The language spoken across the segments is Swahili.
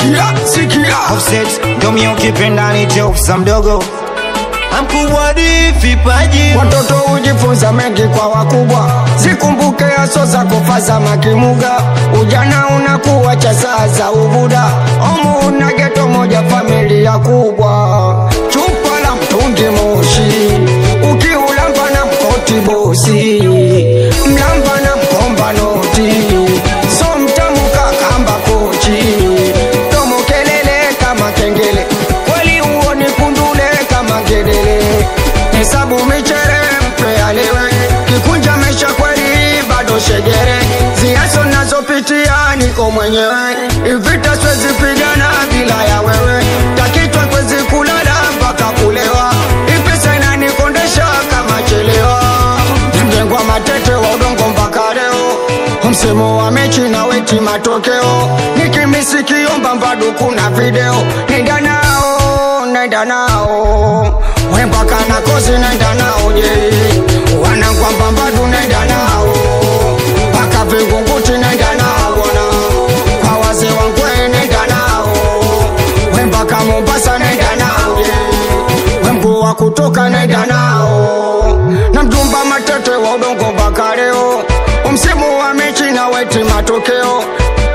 sikia sikia Offset ndo mie ukipenda nite ofisa mdogo Mkubwa di vipaji watoto hujifunza mengi kwa wakubwa zikumbuke aso za kufaza makimuga ujana unakuwa cha saa za ubuda omu una geto moja familia kubwa chupa la mtungi moshi ukiulamba na mkoti bosi mlamba na mkomba noti so mtamu kakamba kochi tomo kelele kama kengele kweli uoni kundule kama ngedele hesabu michere mpe alewe kikunja mesha kweli bado shegere ziaso nazopitia niko mwenyewe ivita swezi pigana bila ya wewe takitwa kwezi kulala mpaka kulewa ipesa inanikondesha kama chelewa mjengwa matete wa udongo mpaka leo msemo wa mechi na weti matokeo nikimisikiomba mbadu kuna video nenda nao nenda nao wembaka na kozi nenda nao je wanakwamba mbadu nenda nao mpaka vingunguti nenda nao bwana kwa wazee wangwe nenda nao wembaka mombasa nenda nao je wemgu wa kutoka nenda nao na mjumba matete wa udongo mpaka leo msimu wa mechi na weti matokeo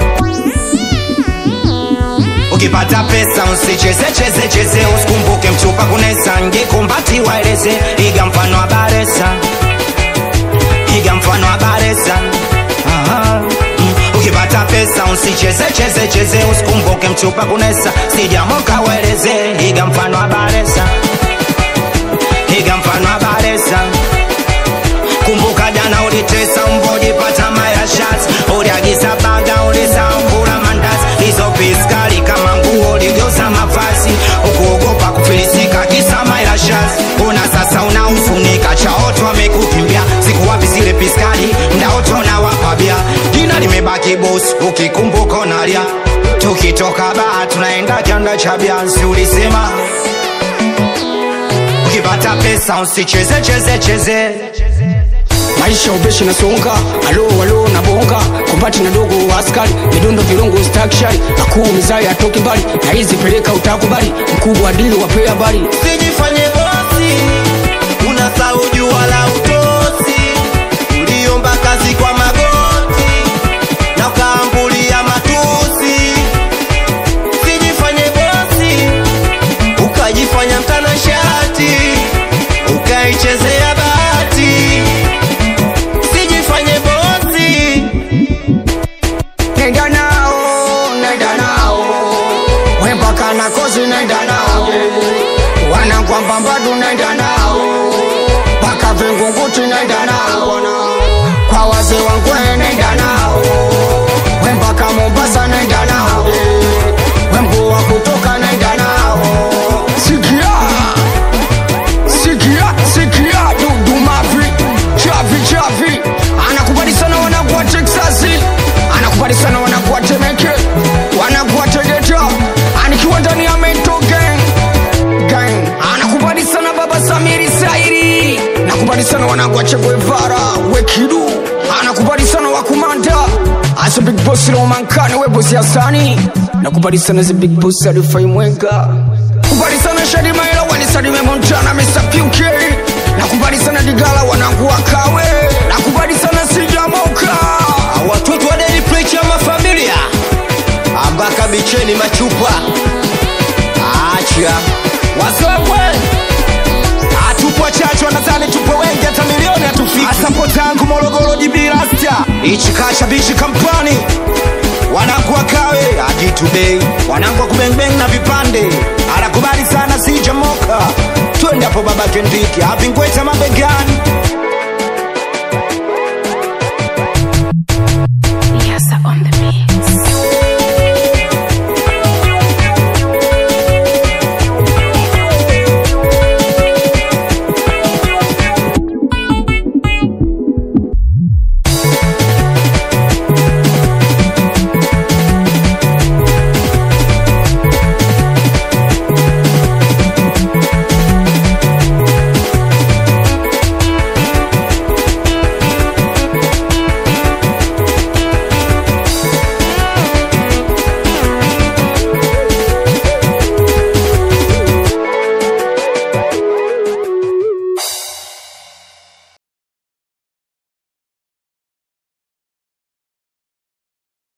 ukipata pesa usicheze cheze cheze usikumbuke mchupa kunesa ngekumbati waeleze iga mfano wa baresa iga mfano wa baresa Aha. Mm. ukipata pesa usicheze cheze cheze usikumbuke mchupa kunesa sijamoka waeleze iga mfano wa baresa iga mfano wa baresa kumbuka jana ulitesa mbojipata mayashas uliagiza baga ulisaukula mandazi hizo piskali kama nguo uligeuza mavazi ukuogopa kufilisika kisa mayashas una sasa unaufunika chaoto wamekukimbia siku wapi zile piskali mdaoto na wapabia jina limebaki bos ukikumbuka unalia tukitoka baa tunaenda kianda cha biansi ulisema ukipata pesa usicheze cheze cheze maisha ubeshi na songa alo alo na bonga kumbati na dogo wa askari midundo vilungu stakshari akuu mizai atoki mbali na hizi peleka utakubali mkubwa dili wape habari Sijifanye bosi Unasahau jua la utosi Uliomba kazi kwa magoti Na ukaambulia matusi Sijifanye bosi Ukajifanya mtanashati Ukaichezea bahati Sijifanye bosi nenda nao nenda nao wembaka na kozi nenda nao wanakwamba mbadu nenda nao mpaka vingunguti nenda nao bwana kwa wazee wangwe nenda nao wembaka mombasa nenda nao wemgu wa kutoka nenda nao sikia sikia sikia dudumavi chavi chavi anakubali sana wanakuwa teksasi anakubali sana wanakuwa temeke wanakuwa tegeta anikiwa ndani ya mento gang gang anakubali sana baba samiri sairi nakubali sana wanakuwa cheguevara wekidu anakubali sana wakumanda asa big boss romankane we bosi asani nakubali sana ze big boss alifai mwenga kubali sana shadi maela wanisalime montana mr puk nakubali sana digala wanangu wakawe nakubali sana sijamoka watoto wa Daily Preach ya mafamilia ambaka bicheni machupa acha wasogwe hatupo wachache wanadhani tupo wengi hata milioni hatufiki asapo tangu morogoro jibirasta ichikasha bichi kampani wanangu wakawe ajitudei wanangu wa kubengbeng na vipande anakubali sana sijamoka twende hapo baba kendiki avingweta mabegani